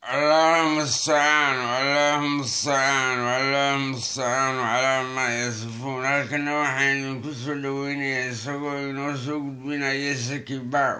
اللهم استعان اللهم استعان اللهم استعaan calaa maa yasifuun halkana waxaan idinku soo dhoweynayaa isagoo inoo soo gudbinaya saki baaw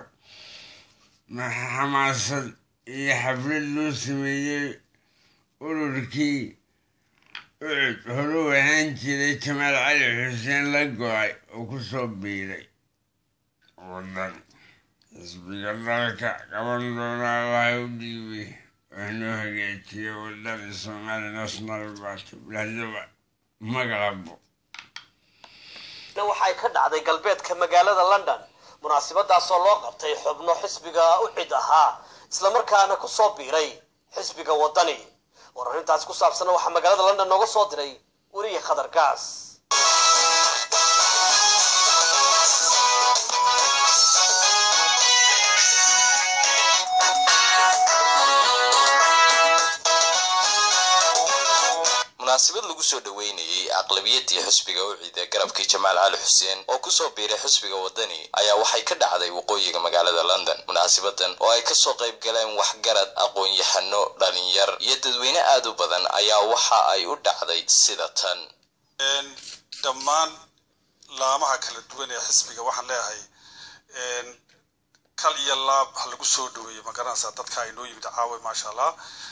xamaasad iyo xaflad loo sameeyey ururkii ucud horuu ahaan jiray jamaal cali xuseen la go-ay oo kusoo biiray wadan xisbiga dalka qaban doona allaha u dhiibay waxnoo hagaajiya wadada soomaali national party bilaadaba magalabo waxay ka dhacday galbeedka magaalada london munaasabadaasoo loo qabtay xubno xisbiga u cid ahaa islamarkaana kusoo biiray xisbiga wadani war arrintaasi ku saabsanna waxaa magaalada london nooga soo diray weriye khadar gaas munaasabad lagu soo dhoweynayey aqlabiyadii xisbiga u ciida garabkii jamaal cali xuseen oo kusoo biiray xisbiga wadani ayaa waxay ka dhacday waqooyiga magaalada london munaasabadan oo ay kasoo qayb galeen waxgarad aqoon-yahano dhalinyar iyo dadweyne aad u badan ayaa waxa ay u dhacday sida tan dhammaan laamaha kala duwan ee xisbiga waxaan leeyahay kal iyo laab ha lagu soo dhaweeyo magaranaysaa dadka ay noo yimid caawa maasha allah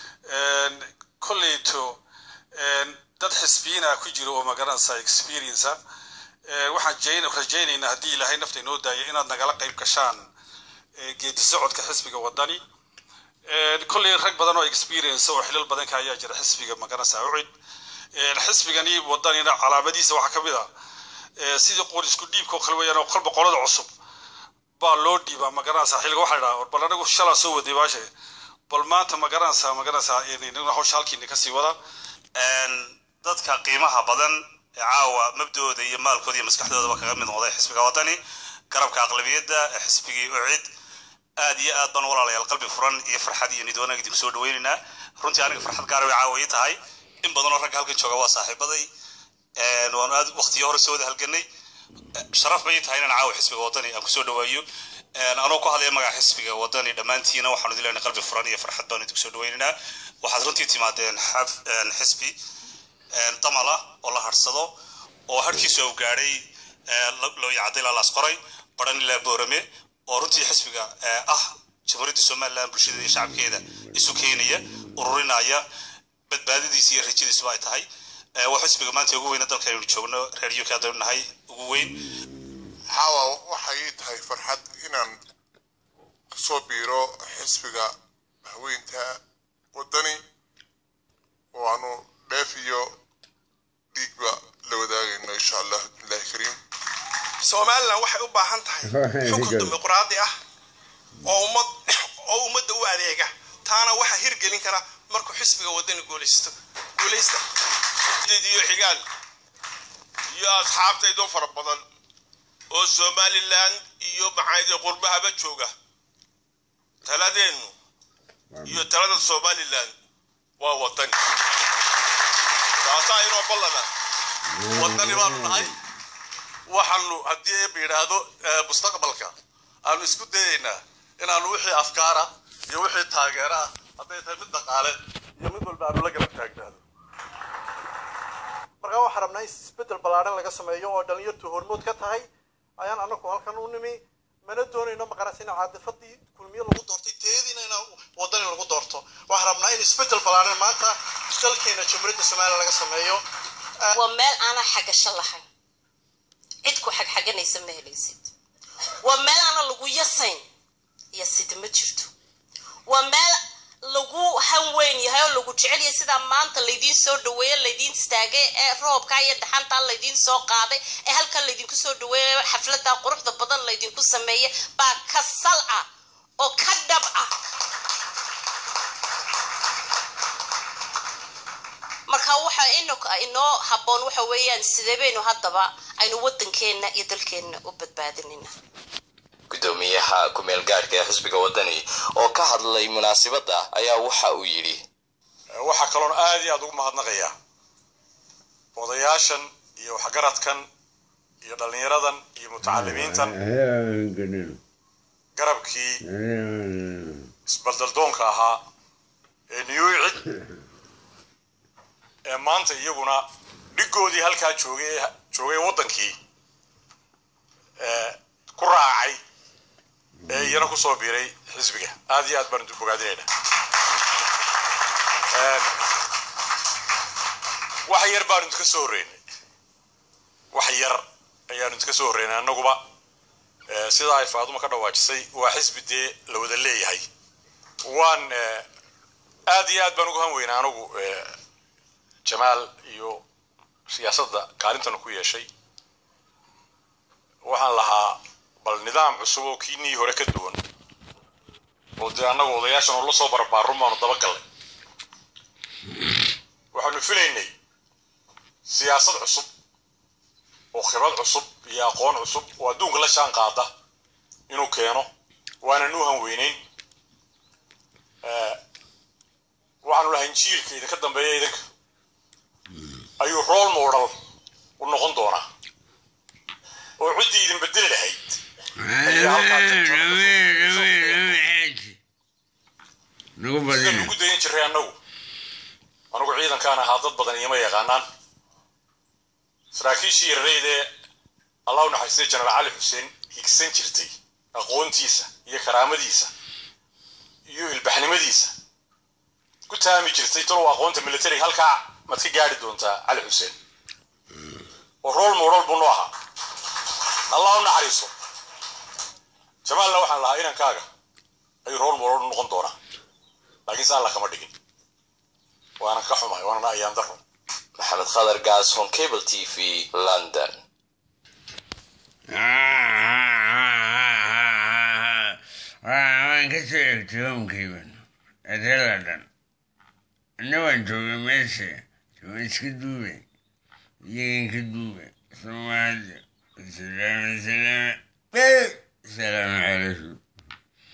kolleyto dad xisbiyiina ku jira oo magaranaysaa experienca waxaan rajaynaynaa haddii ilaahay nafta inoo daaya inaad nagala qayb gashaan geedi socodka xisbiga wadani kolley rag badan oo experience oo xilal badanka ayaa jira xisbiga magaranaysaa ucid xisbigani wadanina calaamadiisa waxaa kamid a sidii qor isku dhiibka oo kale weeyaan oo kolba qolada cusub baa loo dhiibaa magaranaysaa xilliga waxaa idhaha bal anagu shalaa soo waday baashe bal maanta magaranaysaa magaranaysaa hawsha halkiina kasii wada dadka qiimaha badan ee caawa mabdooda iyo maalkooda iyo maskaxdoodaba kaga mid noqday xisbiga wadani garabka aqlabiyadda ee xisbigii ucid aad iyo aad baan walaalayaal qalbi furan iyo farxad iyo nidwanaag idinku soo dhaweynaynaa runtii aniga farxad gaara way caawa ii tahay in badanoo ragga halkan jooga waa saaxiibaday waanu aad waqtiyo hore soo wada halganay sharaf bay ii tahay inaan caawa xisbiga wadani aan kusoo dhawaayo anoo ku hadlaya magaca xisbiga wadani dhammaantiina waxaanu idin leenahay qalbi furan iyo farxad baan idinku soo dhaweynaynaa waxaad runtii timaadeen xisbi damala oo la harsado oo harkiisu au gaadhay looyacadday laalaas qoray baran ilaa boorame oo runtii xisbiga ah jamhuuriyadda somalilan bulshada iyo shacabkeeda isu keenaya ururinaya badbaadadiisa iyo rajadiisuba ay tahay waa xisbiga maanta ugu weyna dalka aynu joogno reer uk haddaynu nahay ugu weyn caawa waxay ii tahay farxad inaan kasoo biiro xisbiga haweynta wadani oo aanu dheef iyo dhiigba la wadaagayno insha allah bismillahi kariim somalilan waxay u baahan tahay xukun dimuqraadi ah oo ummad oo ummadda u adeega taana waxaa hirgelin kara markuu xisbiga wadani guulaysto guulaysta iyo xigaan iyo asxaabtaydoo fara badan oo somalilan iyo maxaayde qurbahaba jooga taladeennu iyo talada somalilan waa wadani taasaa inoo ballana wadani baanu nahay waxaanu haddii eeba yidhaahdo mustaqbalka aanu isku dayaynaa inaanu wixii afkaara iyo wixii taageera ah hadday tahay mid dhaqaale iyo mid walba aanu la garab taagnaado markaa waxaan rabnaa in isbeddel ballaaran laga sameeyo oo dhalinyartu hormood ka tahay ayaan anagu halkan u nimi mana doonayno maqaras in caadifadii kulmiye lagu doortay teediina in wadani lagu doorto waxaan rabnaa in isbeddel ballaaran maanta dalkeena jamhuuriyadda somaliya laga sameeyo waa meel aanan xagasho lahayn cid ku xagxaganaysa ma helaysid waa meel aanan lagu yasayn iyo sida ma jirto waa meel lagu han weyn yahay oo lagu jecel yahay sidaa maanta laydiin soo dhaweeye laydiin istaagay ee roobka iyo dhaxantaa laydiin soo qaaday ee halkan laydinku soo dhaweeye xafladda quruxda badan laydinku sameeyey baa ka sal ah oo ka dhab ah marka waxa inoo habboon waxa weeyaan sidee baynu haddaba aynu waddankeenna iyo dalkeenna u badbaadinayna gudoomiyaha ku-meel gaadhka ee xisbiga wadani oo ka hadlay munaasabadda ayaa waxa uu yidhi waxaa kaloon aad iyo aad ugu mahadnaqayaa odayaashan iyo waxgaradkan iyo dhallinyaradan iyo mutacalimiintan garabkii isbaldaldoonka ahaa ee niyuucid ee maanta iyaguna dhigoodii halkaa joogay joogay waddankii ee ku raacay ee iyana kusoo biiray xisbiga aad iyo aad baan idin bogaadinayna wax yar baanu idinka soo horreynay wax yar ayaanu idinka soo horreynay annaguba sidaa ay faaduma ka dhawaajisay waa xisbi dee la wada leeyahay waan aad iyo aad baan uga han weynaa anigu jamaal iyo siyaasadda kaalintana ku yeeshay waxaan lahaa bal nidaam cusub oo kiinii hore ka duwan oo dee annagu odayaashan oo la soo barbaarun baanu dabagallay waxaanu filaynay siyaasad cusub oo khibrad cusub iyo aqoon cusub oo adduunka la shaan qaada inuu keeno waanan u hanweynayn waxaanu lahayn jiilka idinka dambeeya idinka ayuu role model u noqon doonaa oo ciddii idin bedeli lahayd sida lagu dayan jiray annagu anigu ciidankaan ahaa dad badan iyoma yaqaanaan saraakiishii yarareydee allah u naxariistay jenaraal cali xuseen higsan jirtay aqoontiisa iyo karaamadiisa iyo ilbaxnimadiisa ku taami jirtay talow aqoonta militariga halkaa maad ka gaari doontaa cali xuseen oo rool moodhal buu noo ahaa allah u naxariiso jamaalna waxaan lahaa inankaaga ayuu rool moodhal noqon doonaa laakiin se alla kama dhigin waanan ka xumahay waanana ayaan daro maxamed khadar gaashon cable t v london waan ka soo egtay homkayban adeladan anna waan joogay meesha waan iska duubay iyagan ka duubay soomaaliya salaam salaam salaamu calaykum